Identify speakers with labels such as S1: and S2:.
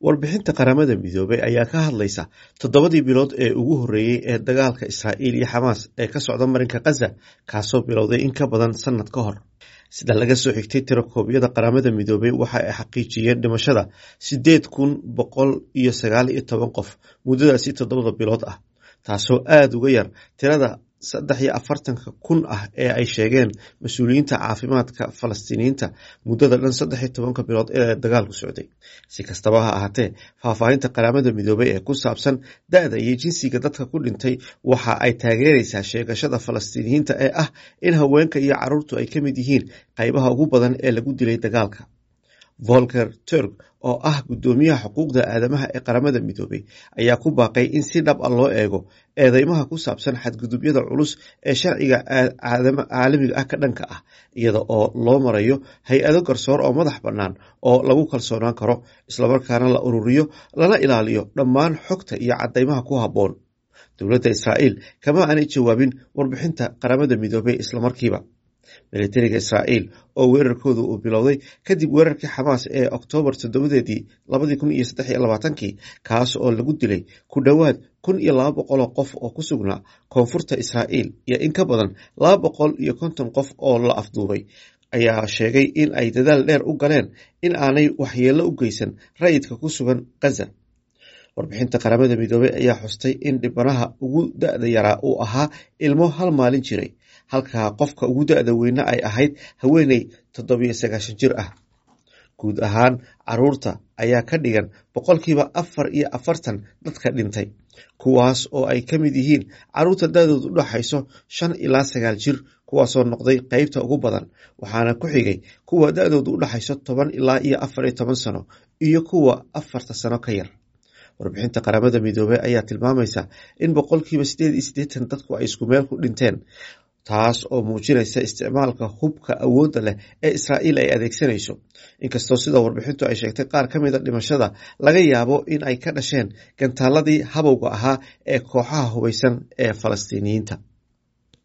S1: warbixinta qaramada midoobay ayaa ka hadlaysa toddobadii bilood ee ugu horreeyey ee dagaalka israa'iil iyo xamaas ee ka socda marinka khaza kaasoo bilowday in ka badan sannad ka hor sida laga soo xigtay tirakoobyada qaramada midoobay waxa ay xaqiijiyeen dhimashada siddeed kun boqol iyo sagaal iyo toban qof muddadaasi toddobada bilood ah taasoo aada uga yar tirada saddex iyo afartanka kun ah ee ay sheegeen mas-uuliyiinta caafimaadka falastiiniyiinta muddada dhan saddex iyo tobanka bilood ee dagaalku socday si kastaba ha ahaatee faahfaahinta qaramada midoobay ee ku saabsan da-da iyo jinsiga dadka ku dhintay waxa ay taageeraysaa sheegashada falastiiniyiinta ee ah in haweenka iyo caruurtu ay ka mid yihiin qaybaha ugu badan ee lagu dilay dagaalka volker turk oo ah guddoomiyaha xuquuqda aadamaha ee qaramada midoobay ayaa ku baaqay in si dhab a loo eego eedeymaha ku saabsan xadgudubyada culus ee sharciga caalamiga ah ka dhanka ah iyada oo loo marayo hay-ado garsoor oo madax bannaan oo lagu kalsoonaan karo islamarkaana la ururiyo lana ilaaliyo dhammaan xogta iyo caddeymaha ku habboon dowladda israa'iil kama aanay jawaabin warbixinta qaramada midoobay islamarkiiba militariga israa'iil oo weerarkooda uu bilowday kadib weerarkii xamaas ee oktoobar toddobadeedii labadii kun iyo saddex iyo labaatankii kaas oo lagu dilay ku dhowaad kun iyo laba boqoloo qof oo ku sugnaa koonfurta israa'iil iyo in ka badan laba boqol iyo konton qof oo la afduubay ayaa sheegay in ay dadaal dheer u galeen in aanay waxyeello u geysan rayidka ku sugan khaza warbixinta qaramada midoobey ayaa xustay in dhibanaha ugu da-da yaraa uu ahaa ilmo hal maalin jiray halka qofka ugu da-da weyne ay ahayd haweeney toddobiyo sagaashan jir ah guud ahaan caruurta ayaa ka dhigan boqolkiiba afar iyo afartan dadka dhintay kuwaas oo ay ka mid yihiin caruurta da-doodu u dhaxayso shan ilaa sagaal jir kuwaasoo noqday qeybta ugu badan waxaana ku xigay kuwa da-doodu u dhaxayso toban ilaa iyo afar iyo toban sano iyo kuwa afarta sano ka yar warbixinta qaramada midoobey ayaa tilmaamaysa in boqolkiiba sideed iyo siddeetan dadku ay isku meel ku dhinteen taas oo muujinaysa isticmaalka hubka awoodda leh ee israa'iil ay adeegsanayso inkastoo sida warbixintu ay sheegtay qaar ka mida dhimashada laga yaabo in ay ka dhasheen gantaaladii habowga ahaa ee kooxaha hubaysan ee falastiiniyiinta